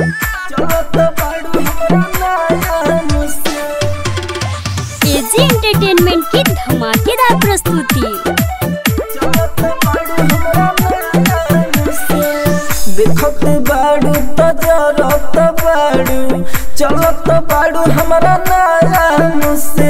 चलत बाड़ू हमरा नया मुझसे एजी एंटरटेनमेंट की धमाकेदार प्रस्तुति देखत बाड़ू तजरत बाड़ू चलत बाड़ू हमारा नया मुझसे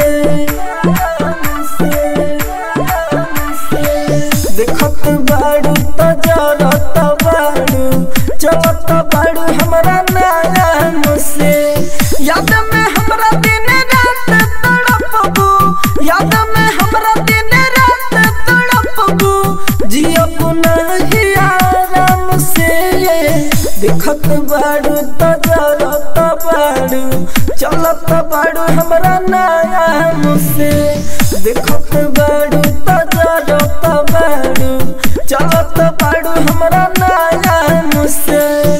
देखत बाड़ू तजरत बाड़ू चलत बाड़ू हमारा नया मुझसे याद में हमरा दिन रात तड़पबू याद में हमरा दिन रात तड़पबू जियब नहीं आराम से देखत बाड़ू तजरत बाड़ू चलत बाड़ू हमरा नया मुझसे देखत बाड़ू तजरत बाड़ू चलत बाड़ू हमरा नया मुझसे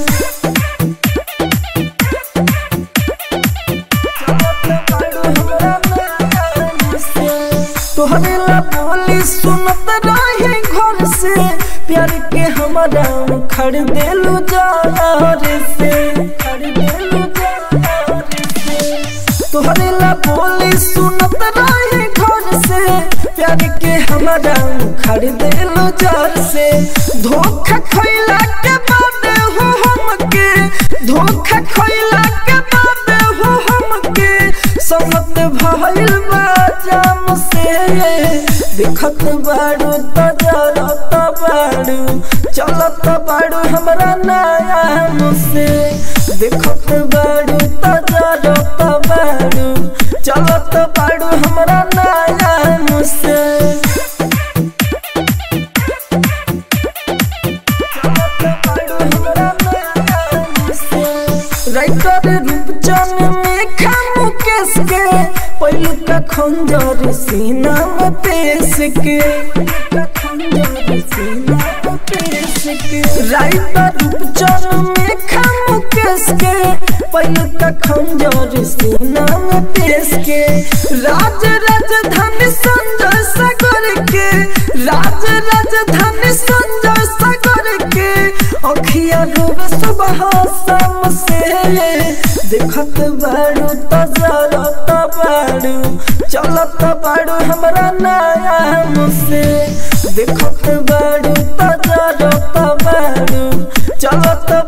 तोहरे ला बोली सुनत रहे घर से प्यार के हमारा खड़ देलू जार से खड़ देलू जार से तोहरे ला बोली सुनत रहे घर से प्यार के हमारा खड़ देलू जार से धोखा खैला के बाद हो हमके धोखा खैला के बाद हो हमके समत भइल बा जाम से देखत बाड़ू तजरत बाड़ू चलत बाड़ू हमरा नया मुझसे देखत बाड़ू तजरत बाड़ू चलत बाड़ू हमरा नया मुझसे राइटर रूपचन में खामु केस के पहलू का खंजर सीना में पेश के खंजर सीना में पेश के राइटर रूपचन में खामु केस के पहलू का खंजर सीना में पेश के राज राजधानी संजय सागर के राज राजधानी संजय सागर के अखिया डूबे सुबह शाम से देखत बाड़ू तजरत बाड़ू चलत बाड़ू हमरा नया मुझसे देखत बाड़ू तजरत बाड़ू चलत